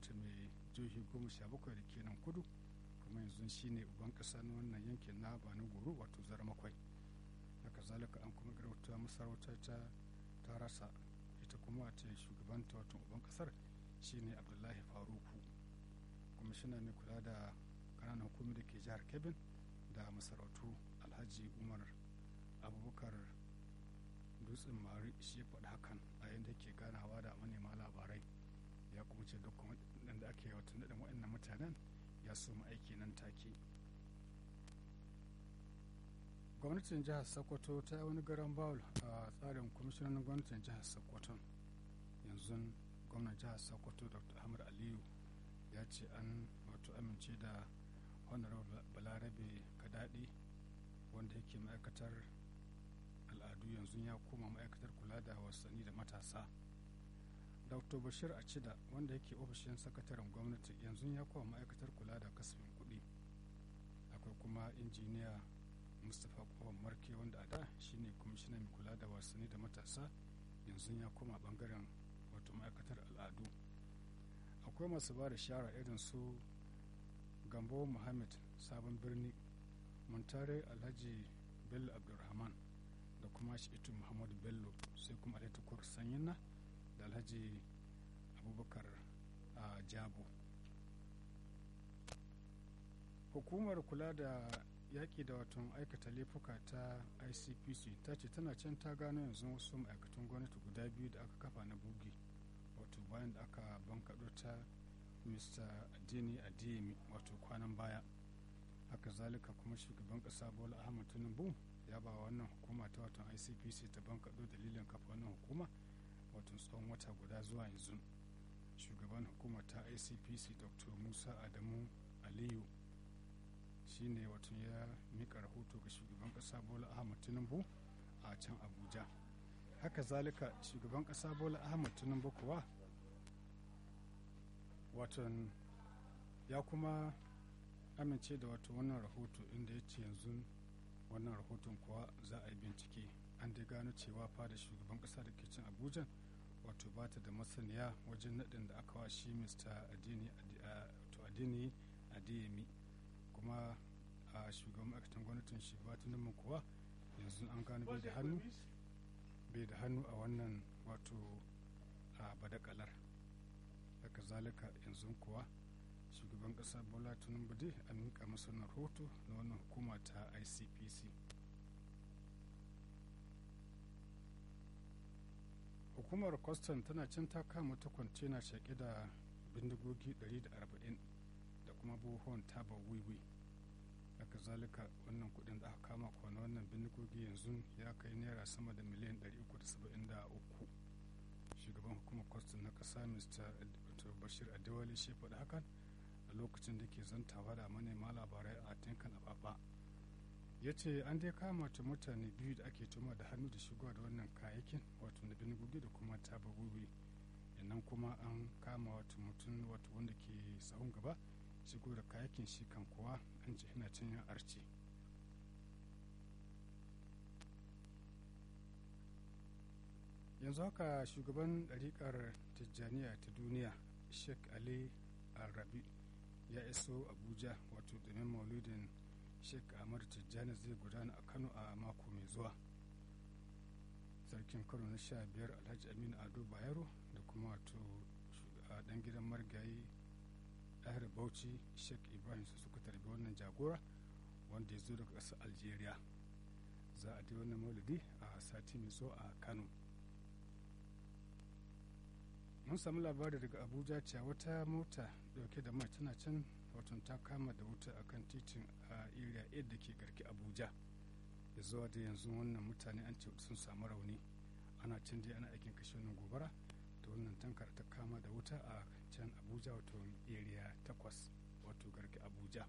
wata mai jihohi goma sha bakwai da ke nan kudu kuma yanzu shine uban ƙasa na wannan yankin na bani goro wato zarmakwai haka zalika an kuma garauta masarauta ta ta rasa ita kuma ce shugabanta wato uban ƙasar shine abdullahi faruku kwamishina mai kula da ƙananan hukumi da ke jihar kebin da masarautu alhaji umar abubakar dutsen mari shi ya faɗi hakan a yadda ke ganawa da manema labarai ya kuma ce duk da ake wata naɗin waɗannan mutanen ya so aiki nan take gwamnatin jihar sokoto ta yi wani garan bawul a tsarin kwamishinan gwamnatin jihar sokoto yanzu gwamnan jihar sokoto dr ahmad aliyu ya ce an wato amince da honorable balarabe kadadi wanda yake ma'aikatar al'adu yanzu ya koma ma'aikatar kula da wasanni da matasa dr bashir acida wanda yake ofishin sakataren gwamnati yanzu ya koma ma'aikatar kula da kasafin kuɗi akwai kuma injiniya mustapha kowan marke wanda a da shine kwamishinan mai kula da wasanni da matasa yanzu ya koma bangaren wato ma'aikatar al'adu akwai masu ba da shara irin su gambo muhammad sabon birni muntare alhaji bello abdulrahman da kuma shi'itu muhammadu bello sai kuma alhaji sanyina da alhaji abubakar a jabo hukumar kula da yaƙi da watan aikata laifuka ta icpc ta ce tana can ta gano yanzu wasu ma'aikatan gwamnati guda biyu da aka kafa na bugi wato bayan da aka bankaɗo ta mr adini adiyemi wato kwanan baya haka zalika kuma shugaban ƙasa bola ahmad tinubu ya ba wannan hukuma ta watan icpc ta bankaɗo dalilin kafa wannan hukuma wato tsawon wata guda zuwa yanzu shugaban hukuma ta icpc dr musa adamu aliyu shine wato ya mika rahoto ga shugaban kasa bola ahmad tinubu a can abuja haka zalika shugaban kasa bola ahmad tinubu kuwa watan ya kuma amince da wato wannan rahoto inda ya ce yanzu wannan rahoton kuwa za a yi bincike an dai gano cewa fada shugaban kasa da ke cin abuja wato ba ta da masaniya wajen naɗin da aka wa shi mr adini adiyemi kuma a shugaban ma'aikatan gwamnatin shi ba tunan kuwa yanzu an gano bai da hannu bai da hannu a wannan wato a badakalar daga zalika yanzu kuwa shugaban kasa bola tinubu dai an mika masa rahoto na wannan hukuma ta icpc hukumar kwastam tana can ta kama ta kwantena shaƙe da bindigogi 140 da kuma buhuwan taba wiwi haka zalika wannan kudin da aka kama kwana wannan bindigogi yanzu ya kai naira sama da miliyan 373 shugaban hukumar kwastam na kasa mr bashir adewale shi faɗi hakan a lokacin da ke zantawa da manema labarai a tinkan ababa ya ce an dai kama ta mutane biyu da ake tuma da hannu da shigowa da wannan kayayyakin wato na bindigogi da kuma taba wiwi nan kuma an kama wato mutum wato wanda ke sahun gaba shigo da kayakin shi kan kuwa an ce ina cin yan arci yanzu haka shugaban ɗariƙar tijjaniya ta duniya sheikh ali arabi ya iso abuja wato domin maulidin sheikh ahmad tijjani zai gudana a kano a mako mai zuwa sarkin kano na sha biyar alhaji aminu ado bayero da kuma wato a dan gidan marigayi ɗahir bauchi sheikh ibrahim su suka tarbi wannan jagora wanda ya zo daga ƙasar algeria za a dai wannan maulidi a sati mai zo a kano mun samu labari daga abuja cewa wata mota dauke da mai tana can watan ta kama da wuta akan titin a area 8 da ke garki abuja da zuwa da yanzu wannan mutane an ce sun samu rauni ana can dai ana aikin kashe wannan gobara da wannan tankar ta kama da wuta a can abuja wato area 8 wato garki abuja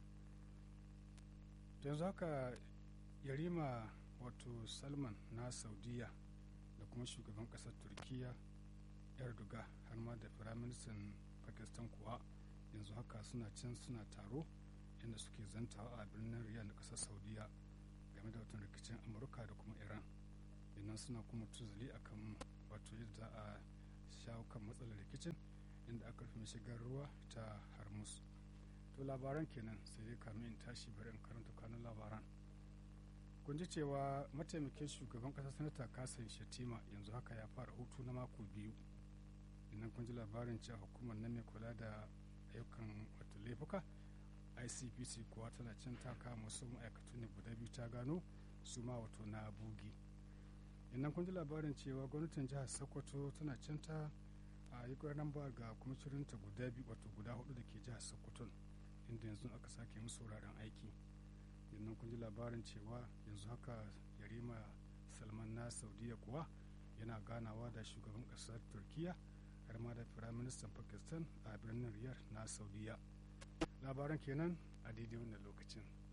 yanzu haka yarima wato salman na saudiya da kuma shugaban kasar turkiya erdogan har ma da firaministan pakistan kuwa yanzu haka suna can suna taro inda suke zantawa a birnin riyadh na kasar saudiya game da watan rikicin amurka da kuma iran idan suna kuma tuzali akan wato yadda za a shawo kan matsalar rikicin inda aka rufe shigar ruwa ta harmus to labaran kenan sai dai kamin in tashi bari in karanta kanun labaran kun ji cewa mataimakin shugaban kasa sanata kasan shatima yanzu haka ya fara hutu na mako biyu idan kun ji labarin cewa hukumar nan mai kula da ayyukan wato laifuka icpc kuwa tana can ta kama wasu ma'aikatu ne guda biyu ta gano su ma wato na bugi idan kun ji labarin cewa gwamnatin jihar sokoto tana can ta a yi nan ba ga kwamishirinta guda biyu wato guda hudu da ke jihar sokoton inda yanzu aka sake musu wuraren aiki idan kun ji labarin cewa yanzu haka yarima salman na saudiya kuwa yana ganawa da shugaban kasar turkiya har ma da firaministan pakistan a birnin riyadh na saudiya labaran kenan a daidai wannan lokacin